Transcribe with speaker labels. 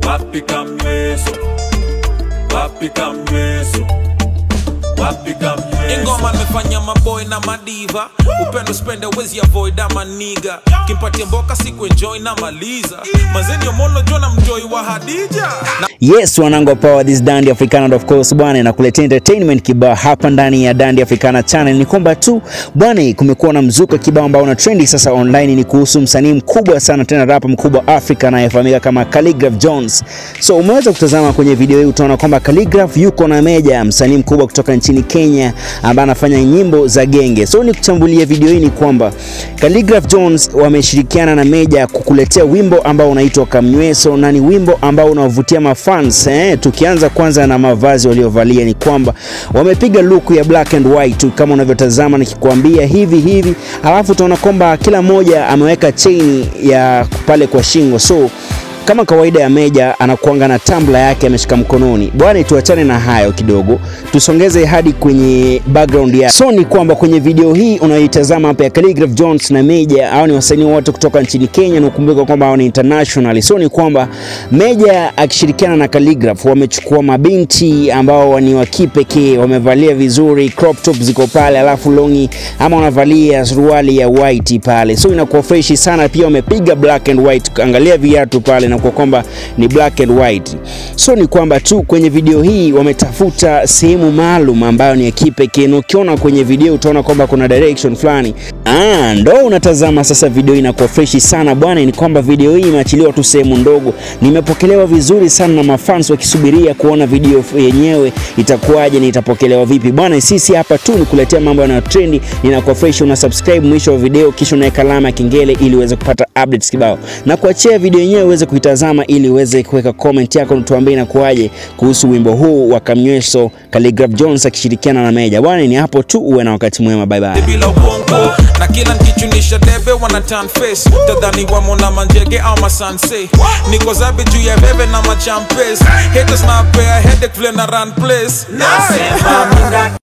Speaker 1: wapi kamweso wapi kamweso wapi kamweso
Speaker 2: ingoma nimefanya maboy na madiva upendo spende wezi avoid ama niga kimpatia mboka siku enjoy na maliza mazeni omolo jona mjoi wa hadija na
Speaker 3: Yes, wanangu wa power this Dandy Africana and of course bwana nakuletea entertainment kibao hapa ndani ya Dandy Africana channel. Ni kwamba tu bwana, kumekuwa na mzuka kibao ambao una trendi sasa online, ni kuhusu msanii mkubwa sana tena rapa mkubwa Afrika anayefahamika kama Khaligraph Jones. So umeweza kutazama kwenye video hii, utaona kwamba Khaligraph yuko na Meja, msanii mkubwa kutoka nchini Kenya ambaye anafanya nyimbo za genge. So ni kuchambulia video hii ni kwamba Khaligraph Jones wameshirikiana na Meja kukuletea wimbo ambao unaitwa Kamnyweso na ni wimbo ambao unavutia mafans eh. Tukianza kwanza na mavazi waliovalia ni kwamba wamepiga look ya black and white tu kama unavyotazama nikikwambia hivi hivi, alafu utaona kwamba kila mmoja ameweka chain ya pale kwa shingo so kama kawaida ya Meja anakuanga na tambla yake ameshika mkononi. Bwana, tuachane na hayo kidogo, tusongeze hadi kwenye background ya so ni kwamba kwenye video hii unayoitazama hapa ya Khaligraph Jones na Meja, hao ni wasanii wote kutoka nchini Kenya, na ukumbuke kwamba hao ni international. So ni kwamba Meja akishirikiana na Khaligraph wamechukua mabinti ambao ni wa kipekee, wamevalia vizuri, crop top ziko pale, alafu longi ama wanavalia suruali ya white pale, so inakuwa freshi sana. Pia wamepiga black and white, angalia viatu pale na kwa kwamba ni black and white. So ni kwamba tu kwenye video hii wametafuta sehemu maalum ambayo ni ya kipekee, na ukiona kwenye video utaona kwamba kuna direction fulani. Ah, ndo unatazama sasa video inakuwa freshi sana bwana. Ni kwamba video hii imeachiliwa tu sehemu ndogo, nimepokelewa vizuri sana na mafans wakisubiria kuona video yenyewe itakuwaje na itapokelewa vipi bwana. Sisi hapa tu ni kuletea mambo yanayo trendi, inakuwa fresh. Una subscribe mwisho wa video, kisha unaweka alama ya kengele ili uweze kupata updates kibao, na kuachia video yenyewe uweze kuitazama ili uweze kuweka comment yako, tuambie inakuwaje kuhusu wimbo huu wa Kamnyweso, Khaligraph Jones akishirikiana na Meja bwana. Ni hapo tu, uwe na wakati mwema, bye bye.
Speaker 2: bila ubongo na kila nkichunisha debe wana turn face tadhani wamo na manjege au masanse niko zabe juu ya bebe na machampes haters na pea headache vile na run place
Speaker 1: nasema mina